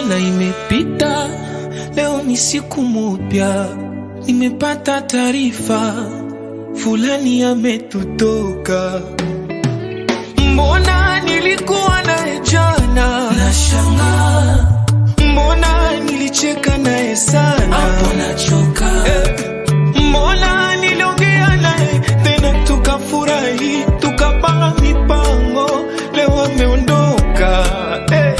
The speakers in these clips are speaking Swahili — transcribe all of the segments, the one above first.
Jana imepita, leo ni siku mpya. Nimepata taarifa fulani ametutoka. Mbona nilikuwa naye jana, nashangaa. Mbona nilicheka naye sana, hapo nachoka. Eh, mbona niliongea naye tena tukafurahi, tukapanga mipango, leo ameondoka. Eh,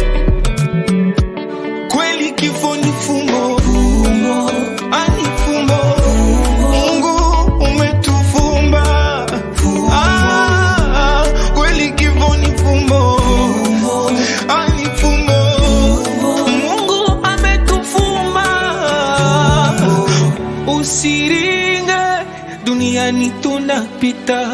kweli kifo ni fumbo, fumbo. ani fumbo. Mungu umetufumba. Ah, kweli kifo ni fumbo, ani fumbo. Mungu ametufumba. Usiringe, duniani tunapita.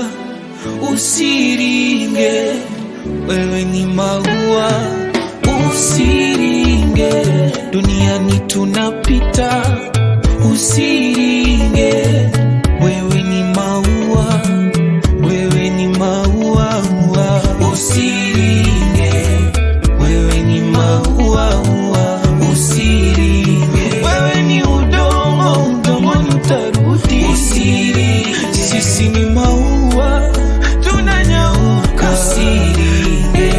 Usiringe, wewe ni maua. Usiringe, duniani tunapita. Usiringe, wewe ni maua. Wewe ni maua. Usiringe, wewe ni maua. Usiringe, wewe ni udongo, udongoni utarudi. Usiringe, sisi ni maua, tunanyauka. Usiringe.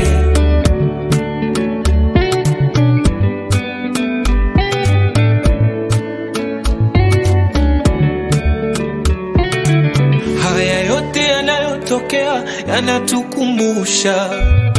Haya yote yanayotokea yanatukumbusha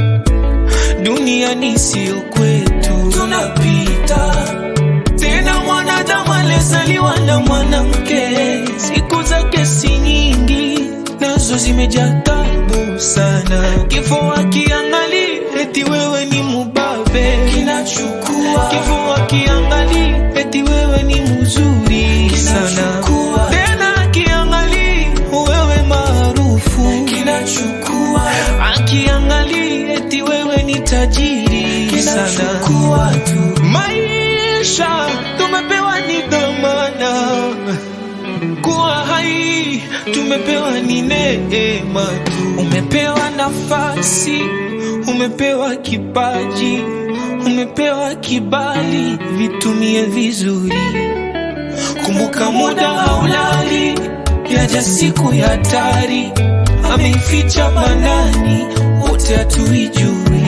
duniani sio kwetu, tunapita. Tena mwanadamu alizaliwa na mwanamke, siku zake si nyingi, nazo zimejaa taabu sana. Kifo akiangali eti wewe ni mubabe, kinachukua. Kifo akiangali eti wewe ni mzuri sana, tena akiangali wewe maarufu, kinachukua. Akiangali eti wewe ni tajiri sana, tu. Maisha tumepewa ni dhamana kuwa hai tumepewa ni neema tu. Umepewa nafasi, umepewa kipaji, umepewa kibali, vitumie vizuri. Kumbuka muda haulali, yaja siku ya hatari, ameificha manani, wote hatuijui.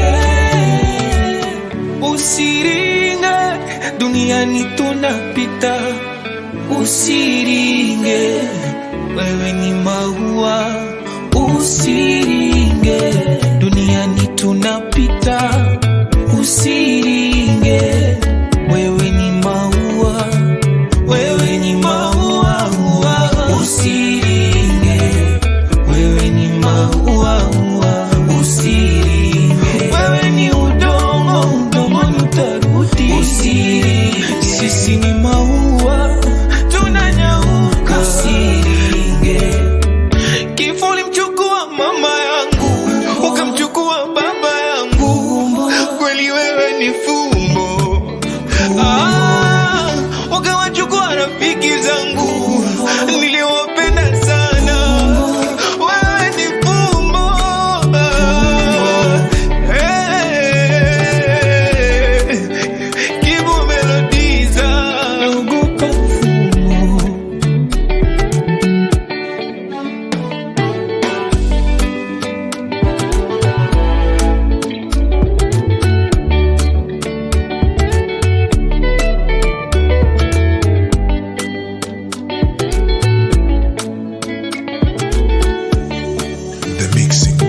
Eh, Usiringe, duniani tunapita Usiringe, wewe ni maua. Usiringe, duniani tunapita. Usiringe, wewe ni maua, wewe ni maua. Usiringe, wewe ni maua. Usiringe, wewe ni udongo, udongoni utarudi. Usiringe, sisi ni maua tunanyauka. Usiringe, kifo ulimchukua mama yangu, ukamchukua baba yangu, kweli wewe ni fumbo. Ah, ukawachukua rafiki zangu niliowapenda sana, wewe ni fumbo. Eh, Kibu Melodiza, naogopa fumbo. The mixing.